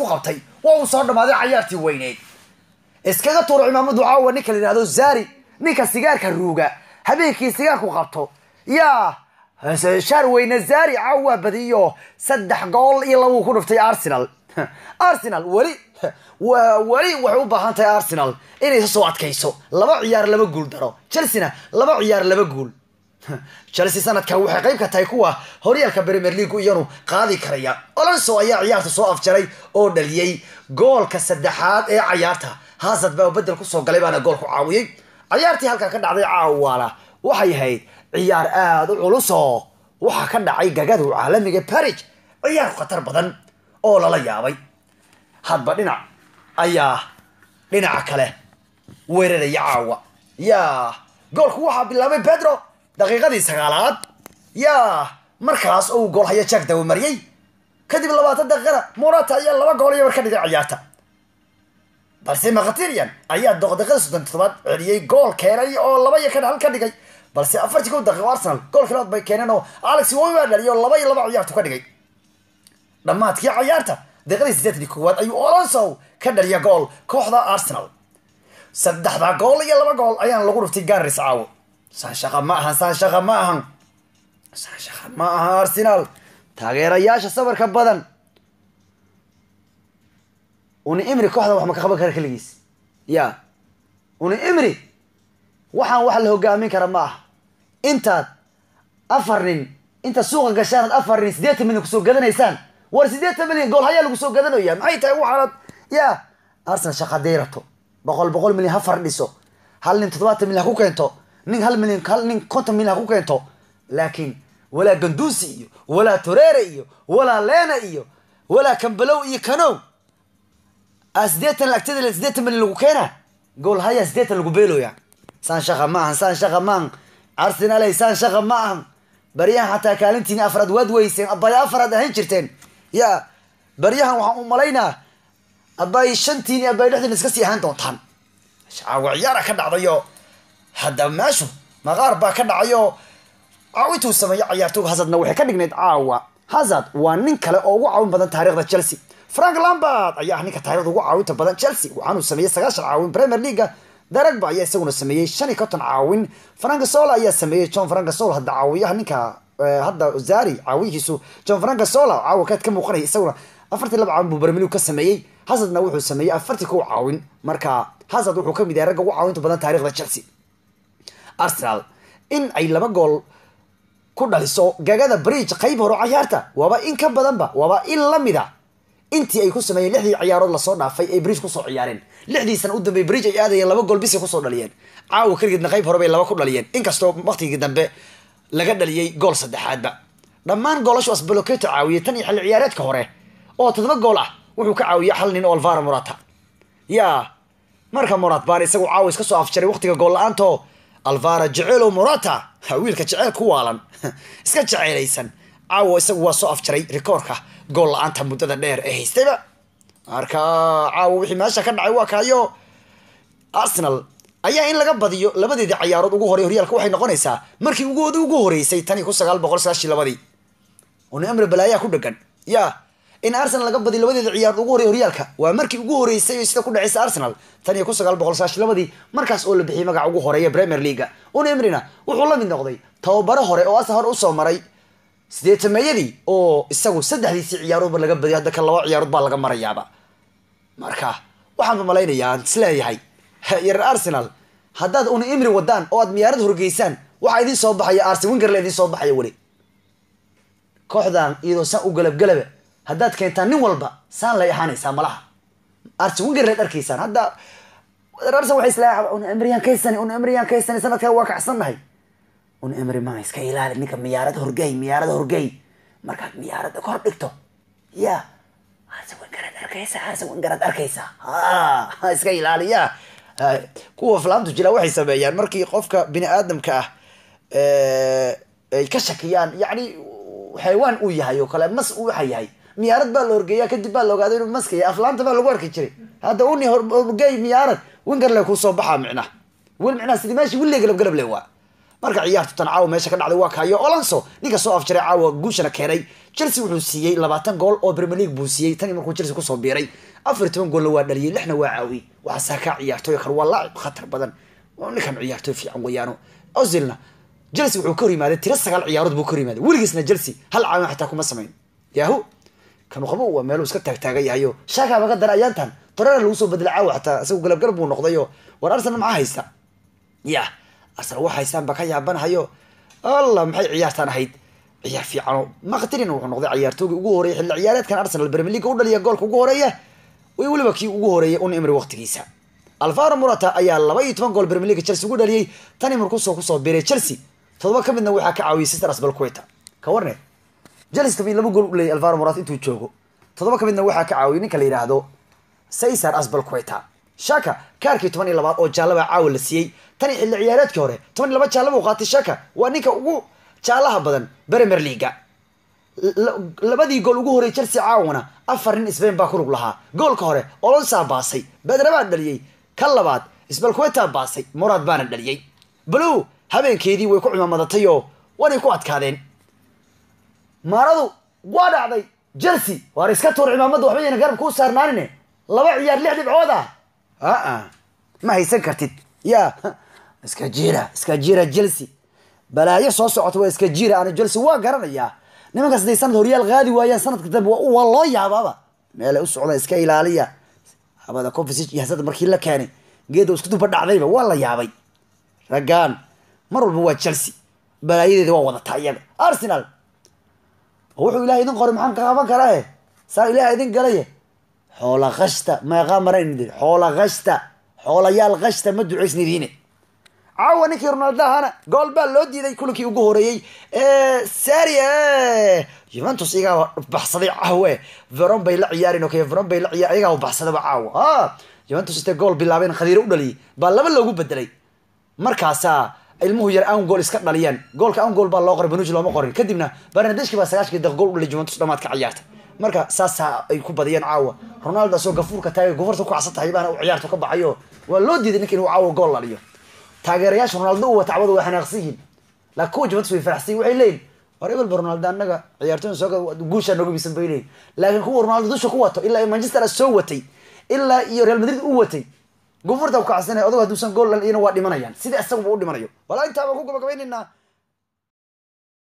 isku qabtay waa uu soo dhammaaday cayaartii weyneyd iskaga tuuro cimaamadu caawa ninka la yidhahdo zari ninka sigaarka ruuga habeenkii sigaarku qabto yaa shaar weyne zari caawa waa badiyo saddex gool iyo labuu ku dhuftay arsenal arsenal weli weli waxay u baahan tahay arsenal inay isa soo adkayso laba ciyaar laba guul daro chelsea-na laba ciyaar laba guul chelsea sanadkan waxay qayb ka tahay kuwa horyaalka premier leagu iyanu qaadi karaya olonso ayaa ciyaarta soo afjaray oo dhaliyey goolka saddexaad ee cayaarta hasad baa bedel kusoo galay baana gool ku caawiyey cayaartii halkaa ka dhacday caawaana waxay ahayd ciyaar aada u culuso waxaa ka dhacay gagadu caalamiga barig ciyaar khatar badan oo lala yaabay hadba dhinac ayaa dhinaca kale weeraraya caawa yaa goolku waxaa bilaabay pedro daqiiqadii sagaalaad yaa markaas uu gool haya jack dawamariyey kadib labaatan daqiiqada morata ayaa laba gool iyo war ka dhigay ciyaarta balse makatirian ayaa daqiiqada soddon toddobaad celiyey gool keenay oo laba iyo kan hal ka dhigay balse afartii kow daqiiqo arsenal gool kilaad bay keeneen oo alex wowi baa dhaliyo laba iyo laba ciyaartu ka dhigay dhammaadkii cayaarta daqiiqadii sideetan koowaad ayuu olonso ka dhaliya gool kooxda arsenal saddexda gool iyo laba gool ayaana lagu dhuftay ganris caawo saan shaqa ma ahan saan shaqa ma ahan saan shaqa ma aha arsenal taageerayaasha sabarka badan uni imri kooxda wax ma ka qaban kara keligiis ya uni imri waxaan wax la hogaamin kara ma aha intaad afar nin intaad suuqa gashaan ad afar nin siddeetan milyan kusoo gadanaysaan war siddeetan milyan gool hayaa lagu soo gadanaya maxay tahay waxaanad ya arsenal shaqa dayrato boqol boqol milyan ha fardhiso hal nin toddobaatan milyan ha ku keento nin hal milyan hal nin konton milyan ha ku keento laakiin walaa ganduusi iyo walaa toreere iyo walaa leena iyo walaa kambalow iyo kanow a sideetan lacagtada sideetan milyan lagu keena gool haya sideetan lagu beeloya saan shaqa ma ahan saan shaqa ma ahan arsenaley saan shaqa ma ahan baryahan xataa kaalintiini afraad waad weyseen abay afaraad ahayn jirteen ya baryahan waxaan u malaynaa abay shantiini abay dhexdiina iska sii ahaan doontaan caawa ciyaara ka dhacdayo hadda meeshu maqaar baa ka dhacayo caawintuu sameeyo cayaartooga hasadna waxay ka dhignayd caawa hazard waa nin kale oo ugu caawin badan taarikhda chelsea frank lambard ayaa ah ninka taarikhda ugu caawinta badan chelsea waxaanuu sameeyey sagaashan caawin premier leaga daragba ayaa isaguna sameeyey shan iyo konton caawin frankasola ayaa sameeyey john frankasola hadda caawiyaha ninka hadda zari caawiyihiisu john frankasola caawa kaad ka muuqanaya isaguna afartii laba caawin buu bermiliw ka sameeyey hazardna wuxuu sameeyey afartii kow caawin marka hazard wuxuu kamid yahay ragga ugu caawinta badan taarikhda chelsea arsenal in ay laba gool ku dhaliso gagada bridge qayb horo cayaarta waaba in ka badanba waaba in lamida intii ay ku sameeyeen lixdii ciyaarood lasoo dhaafay ay bridge kusoo ciyaareen lixdii sana u dambey bridge ay aadayeen laba gool bisay kusoo dhaliyeen caawa keligeedna qayb hore bay laba ku dhaliyeen inkastoo waktigii dambe laga dhaliyey gool saddexaadba dhammaan goolashu asbaloketo caawiyey tan iyo xilli ciyaareedka hore oo toddoba gool ah wuxuu ka caawiyey hal nin oo alvaro morata ya marka morat baan isagu caawa iska soo afjaray waktiga gool la-aanto alvaro jeceelo morata wiilka jeceel ku waalan iska jeceelaysan caawa isagu waa soo afjaray rikoorka gool la-aanta muddada dheer ee haystayba marka caawa wixii meesha ka dhacay waa kaayo arsenal ayaa in laga badiyo labadeedii cayaarood ugu horey horyaalka waxay noqonaysaa markii ugoodi ugu horeysay tan iyo kun sagaal boqol sagaashii labadii una amri balaayaa ku dhegan ya in arsenal laga badiyo labadeeda ciyaarood ugu horey horyaalka waa markii ugu horeysay sida ku dhacaysa arsenal tan iyo kun sagaal boqol sagaashi labadii markaas oo la bixiyay magaca ugu horeeya premier leaga una emrina wuxuu la mid noqday tababaro hore oo asa hore usoo maray sideetameeyadii oo isagu saddexdiisii ciyaaroodba laga badiyo hadda kan laba ciyaarood baa laga marayaaba marka waxaanba malaynayaa aan isleeyahay yarer arsenal haddaad una imri wadaan oo aad miyaarad horgeysaan waxaa idin soo baxaya arsen wingerla idin soo baxaya weli kooxdan iyadoo saan u galabgalaba haddaad keentaan nin walba saan lay ahaanaysaa malaha arsen wingerlaad arkaysaan hadda arsen waxay isleeyahay una imriyaan kaysani una imriyaan kaysani sanadkaa waa kacsannahay un emri ma iska ilaali ninka miyaarad horgey miyaarad horgey markaad miyaarada kor dhigto ya hase wangaraad arkaysa hase wangaraad arkaysa ha iska ilaali ya kuwa flaamtu jira waxay sameeyaan markii qofka bini aadamka ah ay ka shakiyaan yacni xaywaan uu yahay oo kale mas uu waxa yahay miyaarad baa la horgeeya kadib baa la ogaada inuu maska yahay aflaamta baa lagu arki jiray hadda uni horgey miyaarad wingerle kusoo baxaa micnaha wel micnaha sidii meeshii wille galab galable waa marka ciyaartu tan caawa meesha ka dhacday waa kaayo olonso ninka soo afjaray caawa guushana keenay chelsea wuxuu siiyey labaatan gool oo premier league buu siiyey tanii markuu chelsea kusoo biiray afar iyo toban goolna waa dhaliyey lixna waa caawiyey waxaa saakaa ciyaartooy kale waa laacib khatar badan ninkan ciyaartooy fiican weeyaano ozilna chelsea wuxuu ka hor yimaaday tiro sagaal ciyaarood buu ka hor yimaaday weligiisna chelsea hal caawin xataa kuma samayn yahu kanu qabo waa meeluu iska taagtaagan yahayo shaakaaba ka dara ayaantan torera lagu soo bedelay caawa xataa isagu galabgalab buu noqdayo war arsenal maxaa haysta ya arsenal wax haystaan baa ka yaabanahayo allah maxay ciyaartaan ahayd ciyaar fiicano maqtirina wuxuu noqday ciyaartoogii ugu horeeyay xilli ciyaareedkan arsenal premier league u dhaliya goolka ugu horeeya way weliba kii ugu horeeyay un imri waqtigiisa alvaro murata ayaa laba iyo toban gool premier league chelsea ugu dhaliyey tani markuusoo kusoo biiray chelsea todoba ka midna waxaa ka caawiyay sister asbalqueta ka warne chelsea toban laba gool u leeyay alvaro murata intuu joogo todoba ka midna waxaa ka caawiyay ninka la yidhaahdo caesar asbalqueta shaka kaarkii toban iyo labaad oo jaallaba caawa la siiyey tani xilli ciyaareedkii hore toban iyo laba jaallaba u qaatay shaka waa ninka ugu jaallaha badan premier leaga labadii gool ugu horey chelsea caawana afar nin sbain baa ku lug lahaa goolka hore olonsaa baasay bedre baa dhaliyey ka labaad sbalqueta baasay muraad baana dhaliyey balow habeenkeedii way ku cimaamadatay oo wanay ku adkaadeen maaradu waa dhacday chelsea waar iska tuur cimaamadda waxba yayna garab kuu saarnaanine laba ciyaar lix dhibcood ah aa ma haysan kartid ya iska jira iska jira chelsea balaayo soo socota waa iska jira ana chelsea waa garanayaa nimankaas haday sanad horyaal qaadi waayaan sanadka dambe waa loo yaabaaba meelay u socdaan iska ilaaliya habada conference iyo hasada markii la keenay geeda isku duba dhacdayba waa la yaabay raggaan mar walba waa chelsea balaayadeeda waa wadataa iyaga arsenal wuxuu ilahay idin qoray maxaan ka qaban karaa e saa ilahay idin galaye xoola kashta meeqaa marayn xoola kashta xoolayaal kashta ma ducaysnidiine caawa ninkii ronaldo ahana gool baa loo diiday kulankii ugu horeeyey saria juventus iyagaa baxsaday caawe veron bay la ciyaarin okay veron bay la ciyaar iyagaa baxsadaba caawa a juventus intay gool bilaabeen khadiiro u dhaliyay baa laba loogu bedelay markaasaa ilmuhu yar an gool iska dhaliyaan goolka an gool baa loo qoray banuji looma qorin kadibna barnadeshki baa sagaashkii daqiiq gool u dhalay juventus dhamaadka ciyaarta marka saasaa ay ku badiyeen caawa ronaldo asoo gafuurka taagay gofarta ku kacsan tahay baana u ciyaarta ka baxayo waa loo diiday ninka inuu caawa gool dhaliyo taageerayaasha ronaldo u wata cawada waa xanaaqsan yihiin laakiin kuwa juventus way faraxsan waxay leeyihin war ebelba ronaldo annaga ciyaartoyda soo guushaa nooga bisan bay leeyihin laakiin kuwa ronaldo dusha ku wato ilaa manchester soo watay ilaa iyo real madrid u watay gufurta ku kacsanay odago hadduusan gool dhaliyana waa dhimanayaan sidii isaguba u dhimanayo walaa intaa baan ku gabagabaynaynaa